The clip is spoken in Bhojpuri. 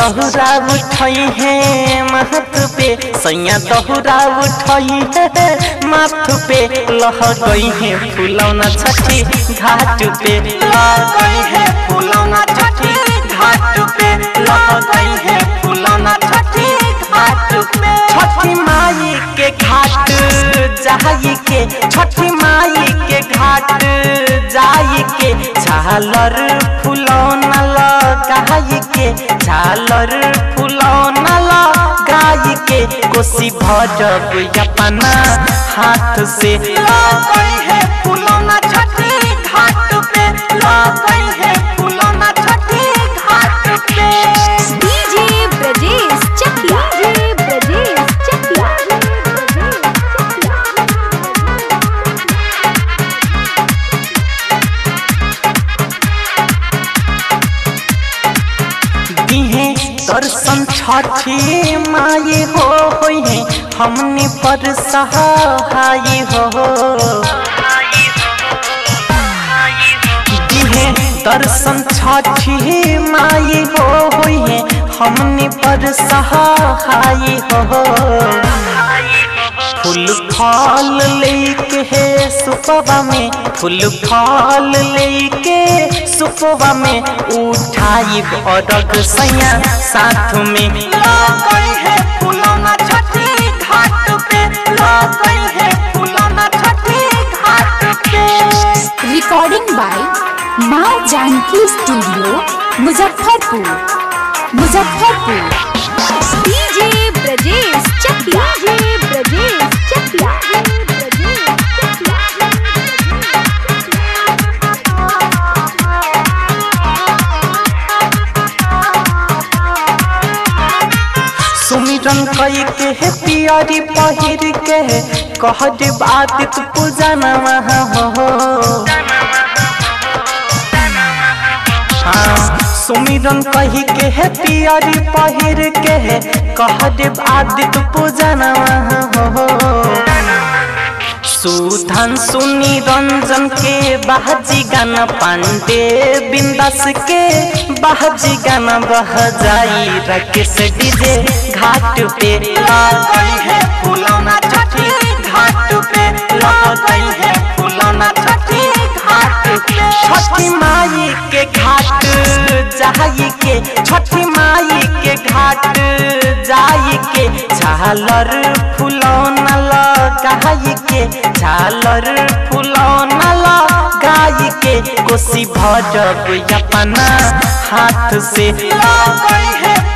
दहुरा उठई है महत पे सैया दहुरा उठई है माथ पे लह गई है फुलौना छठी घाट पे लह गई है फुलौना छठी घाट पे लह गई है फुलौना छठी घाट पे छठी माई के घाट जाई के छठी माई के घाट जाई के झालर फुलौना लगाई के झालर फुलौना लगाई के कोसी भरब अपना हाथ से लगई है फुलौना छठी घाट पे लगई है फुलौना छठी घाट पे डीजे ब्रजेश चकिया डीजे ब्रजेश चकिया दिहे दर्शन छठी माई हो होई है हमनी पर सहाय हो दिहे दर्शन छठी माई हो होई है हमनी पर सहाय हो फूल फल लेके है सुपवा में फूल फल लेके सुपवा में उठाई अरग सैया साथ में लगई है फुलौना छठी घाट पे लगई है फुलौना छठी घाट पे recording by Maa Janaki studio Muzaffarpur Muzaffarpur DJ Brajesh Chakiya DJ Brajesh Chakiya सुमिरन कई के है पियरी पहिर के कह दे बात तू पूजा नवा हो हाँ, सुमिरन कही के है पियरी पहिर के कह दे आदित पूजा नवा हो सुधन सुनी रंजन के बाजी गाना पांडे बिंदास के बाजी गाना बह जाई राकेश डीजे घाट पे लगई है फुलौना छठी घाट पे लगई है फुलौना छठी घाट पे छठी माई के घाट जाई के छठी माई के घाट जाई के झालर फुलौना लगाई के झालर फुलौना लगाई के कोसी भरब अपना हाथ से लगई है